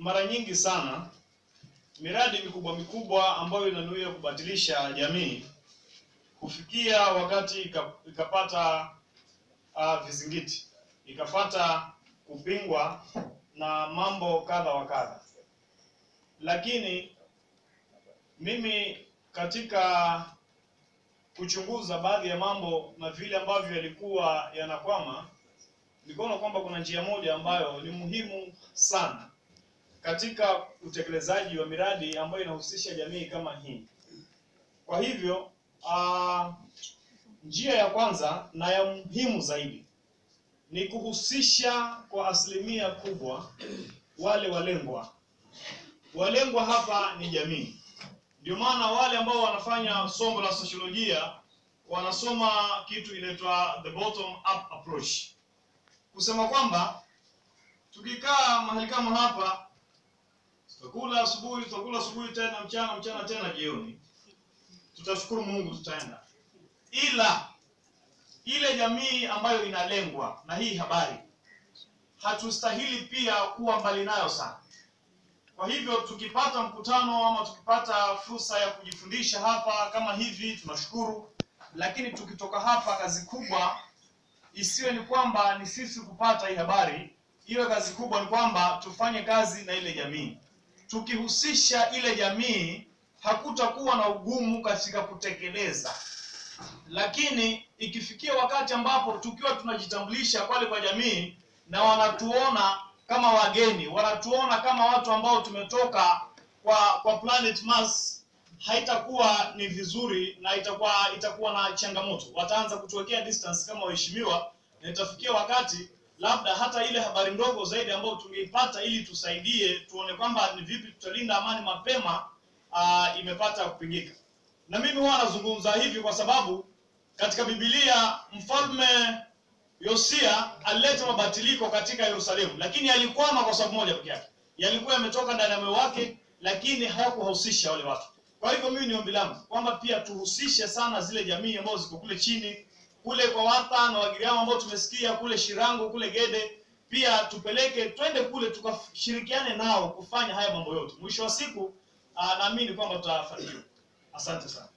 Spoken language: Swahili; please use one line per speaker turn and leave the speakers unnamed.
mara nyingi sana miradi mikubwa mikubwa ambayo inanuia kubadilisha jamii kufikia wakati ika- ikapata uh, vizingiti, ikapata kupingwa na mambo kadha wa kadha, lakini mimi katika kuchunguza baadhi ya mambo na vile ambavyo yalikuwa yanakwama, nikaona kwamba kuna njia moja ambayo ni muhimu sana katika utekelezaji wa miradi ambayo inahusisha jamii kama hii. Kwa hivyo uh, njia ya kwanza na ya muhimu zaidi ni kuhusisha kwa asilimia kubwa wale walengwa. Walengwa hapa ni jamii. Ndio maana wale ambao wanafanya somo la sosiolojia wanasoma kitu inaitwa the bottom up approach, kusema kwamba tukikaa mahali kama hapa tutakula asubuhi, tutakula asubuhi tena mchana, mchana tena jioni, tutashukuru Mungu, tutaenda. Ila ile jamii ambayo inalengwa na hii habari hatustahili pia kuwa mbali nayo sana. Kwa hivyo tukipata mkutano ama tukipata fursa ya kujifundisha hapa kama hivi, tunashukuru, lakini tukitoka hapa, kazi kubwa isiwe ni kwamba ni sisi kupata hii habari, iwe kazi kubwa ni kwamba tufanye kazi na ile jamii. Tukihusisha ile jamii, hakutakuwa na ugumu katika kutekeleza. Lakini ikifikia wakati ambapo tukiwa tunajitambulisha pale kwa jamii na wanatuona kama wageni, wanatuona kama watu ambao tumetoka kwa kwa planet Mars, haitakuwa ni vizuri na itakuwa itakuwa na changamoto. Wataanza kutuwekea distance kama waheshimiwa, na itafikia wakati labda hata ile habari ndogo zaidi ambayo tungeipata ili tusaidie tuone kwamba ni vipi tutalinda amani mapema, uh, imepata kupingika. Na mimi huwa nazungumza hivi kwa sababu katika Biblia mfalme Yosia alileta mabadiliko katika Yerusalemu, lakini alikwama kwa sababu moja pekee yake. Yalikuwa yametoka ndani ya moyo wake, lakini hayakuwahusisha wale watu. Kwa hivyo mimi ni ombi langu kwamba pia tuhusishe sana zile jamii ambazo ziko kule chini, kule kwa Watha na Wagiriama ambao tumesikia kule Shirango, kule Gede, pia tupeleke twende kule tukashirikiane nao kufanya haya mambo yote. Mwisho wa siku, ah, naamini kwamba tutafanikiwa. Asante sana.